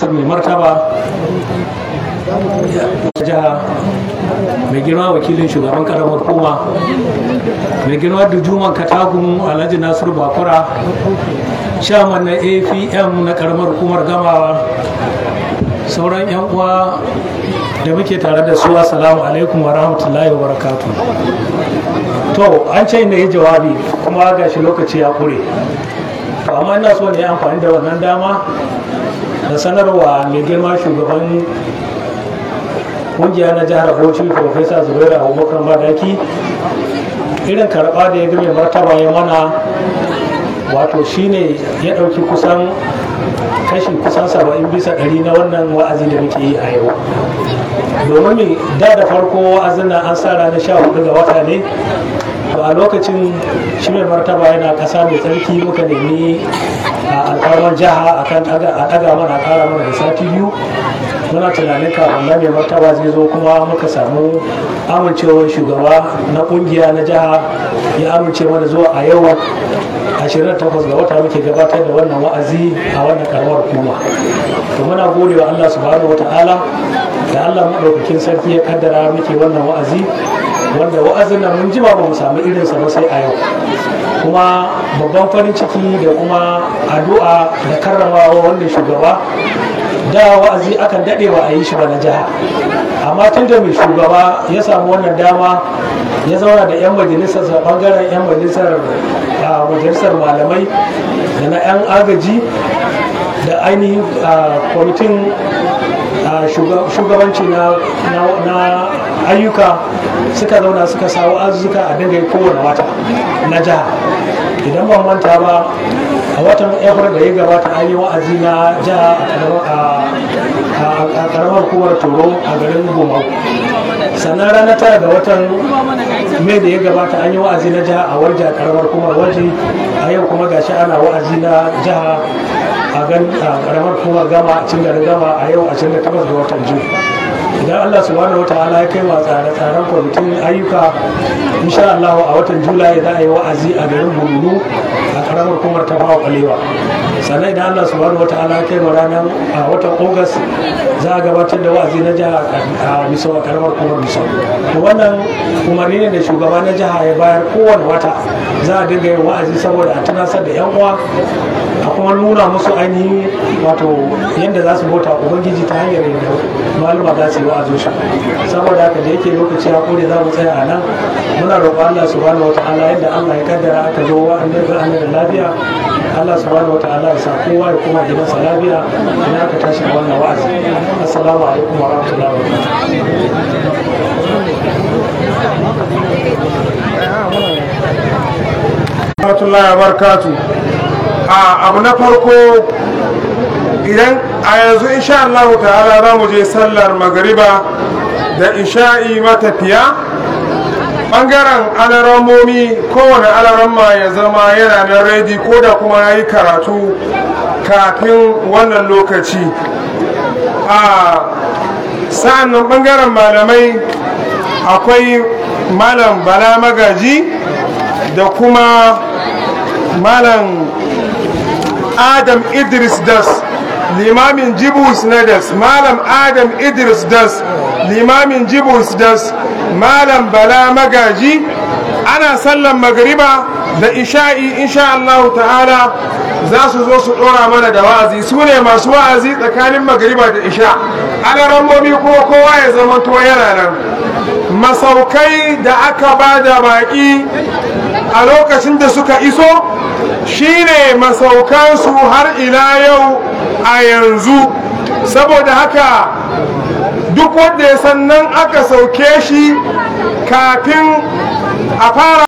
gayyatar mai martaba jiha mai girma wakilin shugaban karamar hukuma mai girma da juman katagun alhaji nasiru bakura shaman na apm na karamar hukumar gamawa sauran yan uwa da muke tare da su assalamu alaikum wa rahmatullahi wa barakatu to an ce inda yi jawabi kuma gashi lokaci ya kure to amma ina so ne amfani da wannan dama da sanarwa mai girma shugaban kungiya na jihar bauchi profesa zubairu abubakar madaki irin karɓa da ya mai martaba ya mana wato shine ya ɗauki kusan kashi kusan saba'in bisa ɗari na wannan wa'azi da muke yi a yau domin da da farko wa'azin nan an sa ranar sha hudu ga wata ne to a lokacin shi mai martaba yana ƙasa mai tsarki muka nemi a alƙawar jiha akan a ɗaga mana a ƙara mana da sati biyu muna tunanin kafin nan mai martaba zai zo kuma muka samu amincewar shugaba na kungiya na jiha ya amince mana zuwa a yau 28 ga wata muke gabatar da wannan wa'azi a wannan karamar hukuma to muna gode wa Allah subhanahu wata'ala da Allah madaukakin sarki ya kaddara muke wannan wa'azi wanda wa'azin nan mun jima ba mu samu irinsa ba sai a yau kuma babban farin ciki da kuma addu'a da karramawa wanda shugaba da wa'azi akan daɗe ba a yi shi ba na jiha amma tun da mai shugaba ya samu wannan dama ya zauna da 'yan majalisar bangaren 'yan majalisar majalisar malamai da na 'yan agaji da ainihin kwamitin shugabanci na ayyuka suka zauna suka sawo azuzuka a dinga kowane wata na jiha idan ban manta ba a watan april da ya gabata an yi wa'azi na jiha a karamar hukumar toro a garin gomau sannan ranar tara ga watan mai da ya gabata an yi wa'azi na jiha a warja karamar hukumar waje a yau kuma gashi ana wa'azi na jiha a karamar hukumar gama a cin garin gama a yau 28 ga watan june idan Allah subhanahu wataala ya kai wa tsare-tsaren kwamitin ayyuka insha Allah a watan Julai za a yi wa'azi a garin Burunu a karamar kumar ta bawa kwalewa sannan idan Allah subhanahu wataala ya kai wa ranar a watan Ogas za a gabatar da wa'azi na jiha a Misau a karamar kumar Misau to wannan umarni ne da shugaba na jiha ya bayar kowane wata za a dinga yin wa'azi saboda a tunasar da yan uwa a kuma nuna musu ainihin wato yadda za su bauta ubangiji ta hanyar yadda maluma za su yi wa'azin shi saboda haka da yake lokaci ya kore za mu tsaya a nan muna roƙon Allah subhanahu wataala yadda Allah ya kaddara aka zo wa'annan da da lafiya Allah subhanahu wataala ya sa kowa ya koma gidansa lafiya idan aka tashi a wannan wa'azi assalamu alaikum wa rahmatullahi wa barakatuh a abu na farko idan a yanzu insha Allah ta'ala za mu je sallar magariba da isha'i matafiya ɓangaren alaramomi kowane alaramma ya zama yana nan redi ko da kuma ya yi karatu kafin wannan lokaci a sa'an nan ɓangaren malamai akwai malam bala magaji da kuma malam adam idris das limamin jibus na das malam adam idris das limamin jibus das malam bala magaji ana sallan magariba da isha'i insha Allah ta'ala za su zo su dora mana da wa'azi su ne masu wa'azi tsakanin magariba da isha ana rambobi kuma kowa ya zama to yana nan masaukai da aka ba da baki a lokacin da suka iso shine masaukansu har ila yau a yanzu saboda haka duk wanda ya san nan aka sauke shi kafin a fara